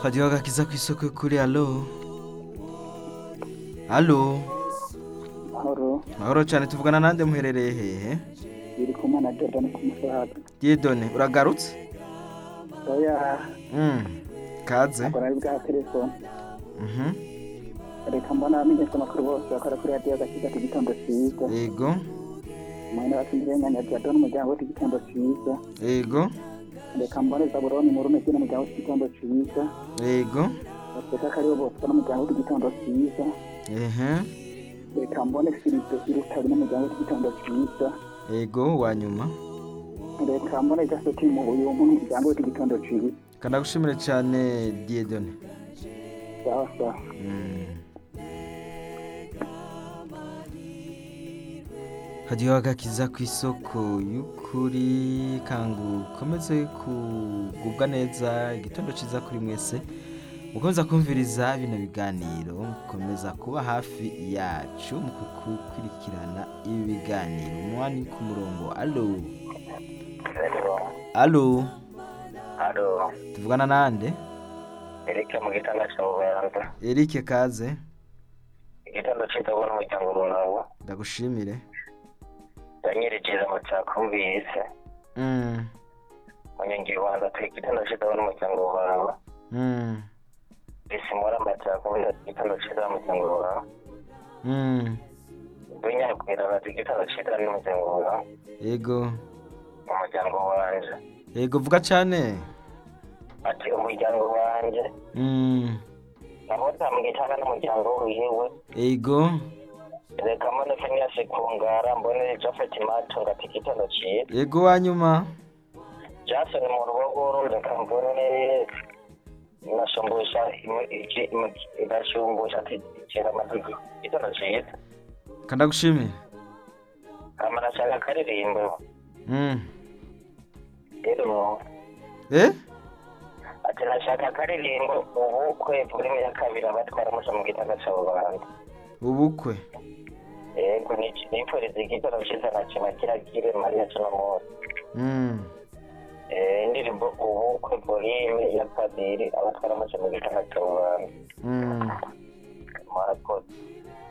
hajyaho agakiza ku isoko kuri alo alo Mahoro, mahoro cyane tuvugana nande muherereye hehe iri kumwe na Jordan ku musaga. yedone uragarutse Oya, Mm, kaze akora ari bwa telefone. Mhm. Reka mbona amenyesha amakuru bose bakora kuri radiyo agakiza k'igitondo cyiza. yego Umuntu watsindiriye nyanya Jordan umuryango we k'igitondo cyiza. yego Reka mbone Zaburoni murume kino umuryango we k'igitondo cyiza. yego Reka karibo bose n'umuryango we k'igitondo cyiza. ehe Reka mbone Filipe Irutari n'umuryango we k'igitondo cyiza. yego wa nyuma Reka mbone Gasoti mu buyumbu n'umuryango we k'igitondo cyiza. kanagushimire cyane diyedone Sawa sawa. hajyaho agakiza ku isoko y'ukuri kangu ukomeze kugubwa neza igitondo cyiza kuri mwese mukomeza kumviriza bino biganiro mukomeza kuba hafi yacu mu gukurikirana ibi biganiro umwanya uri ku murongo alo alo Alo, tuvugana nande Eric mu gitanda cya Bubanza. erike kaze Igitanda cyitwa n'umuryango munawo. ndagushimire Danyereje amatako mbise. Mm, Munyongeye wanza ku igitanda cyitwa n'umuryango wawe. mm, Bisi mora amatako mbise igitanda cyitwa n'umuryango wawe. mm. Dunya kwira bati igitanda cyitwa n'umuryango wawe. yego Umuryango wanje. yego vuga cyane Ati umuryango wanje. Mm, Nabona mu gitanda n'umuryango wiwe. yego Reka mbone Phineas Kungara, mbone Japhet Matunga ati igitanda cyitwa. yego wa nyuma Jackson mu rubogoro rekampone nashumbusha idashumbusha atitera amategeko itara cyiza kandagushimire kamara ashaka akaririmbo Mm. rero eh ati nashaka akaririmbo ubukwe filime ya kabiri abatwara musa mu gitanda cya rubanda ubukwe yego nipfuriza igitaro cyiza na kima kiragire mariya kinamori Mm, indirimbo ubukwe filime ya kabiri abatwara musa mu gitanda cya rubanda mm. murakoze